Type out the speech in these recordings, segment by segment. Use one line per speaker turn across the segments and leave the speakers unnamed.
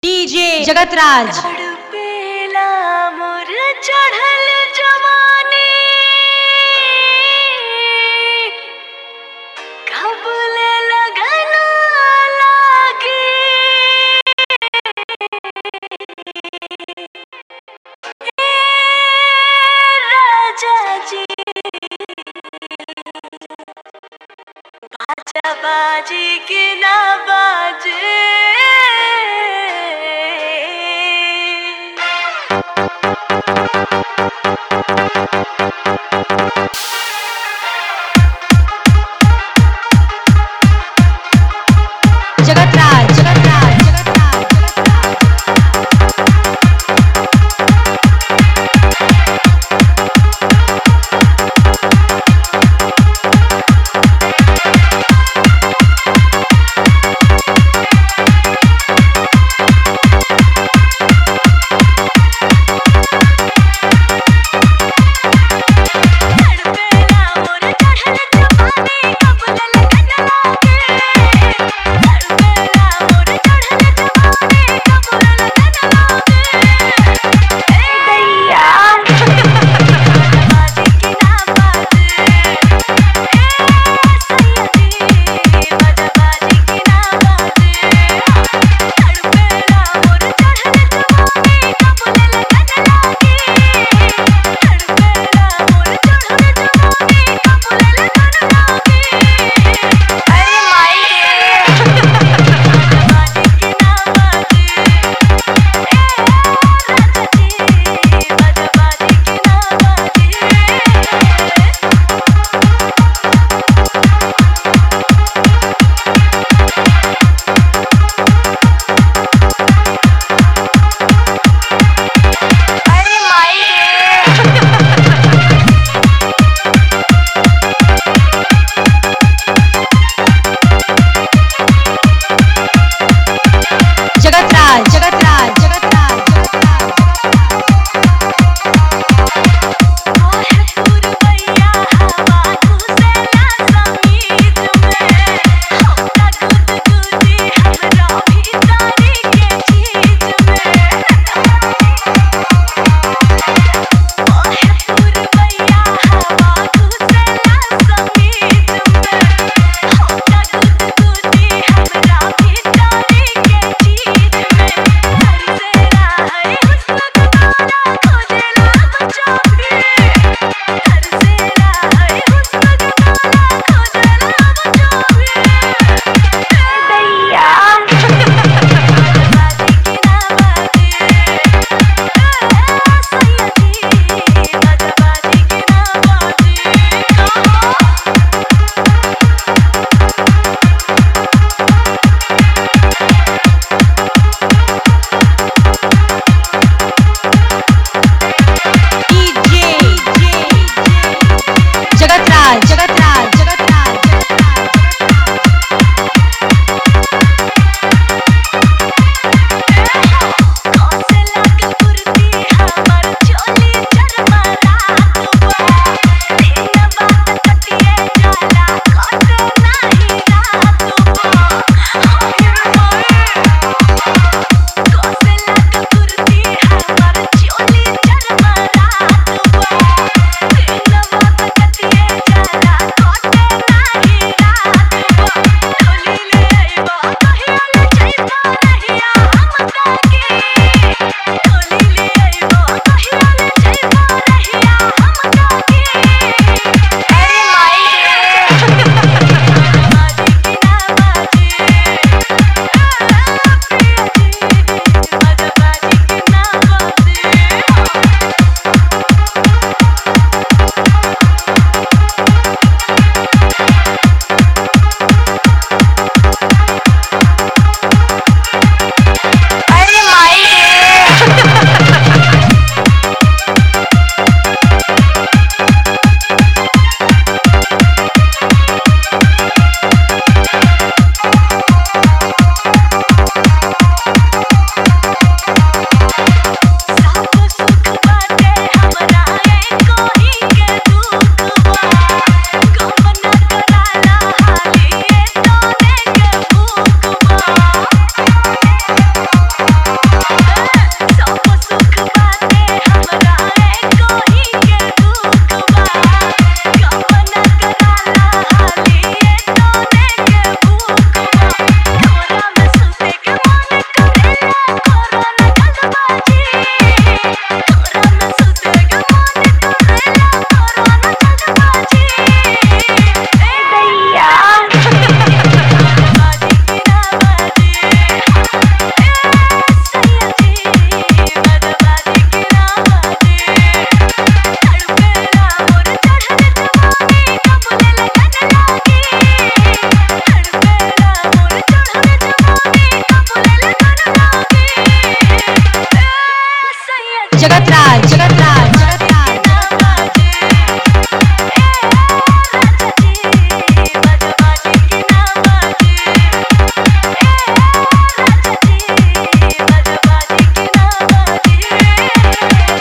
DJ Jagatraj
तड़पेला मोर चढ़ल जवानी कबले लगन लागी ए राजा जी बाजा बाजी की ना बाजे
जगतराज जगतराज जगतराज
तड़पेला मोर चढ़ल जवानी कबले लगन लागे तड़पेला मोर चढ़ल जवानी कबले लगन लागे ए दैया बाजी की ना बाजे ए सैयदी बाजा बाजी की ना बाजे तड़पेला मोर चढ़ल जवानी कबले लगन लागे तड़पेला मोर चढ़ल जवानी कबले लगन लागे अरे माई रे बाजी की ना बाजे ए राजा जी बाजा बाजी की ना बाजे अरे माई रे
जगतराज जगतराज जगतराज
ओहे पुरवैया हवा घुसेला समीत में हमरा गुदगुदी हमरा भीतरी के चीज में ओहे पुरवैया हवा घुसेला समीत में हमरा गुदगुदी हमरा भीतरी के चीज में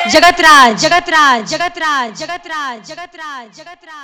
जगतराज जगतराज जगतराज जगतराज जगतराज जगतराज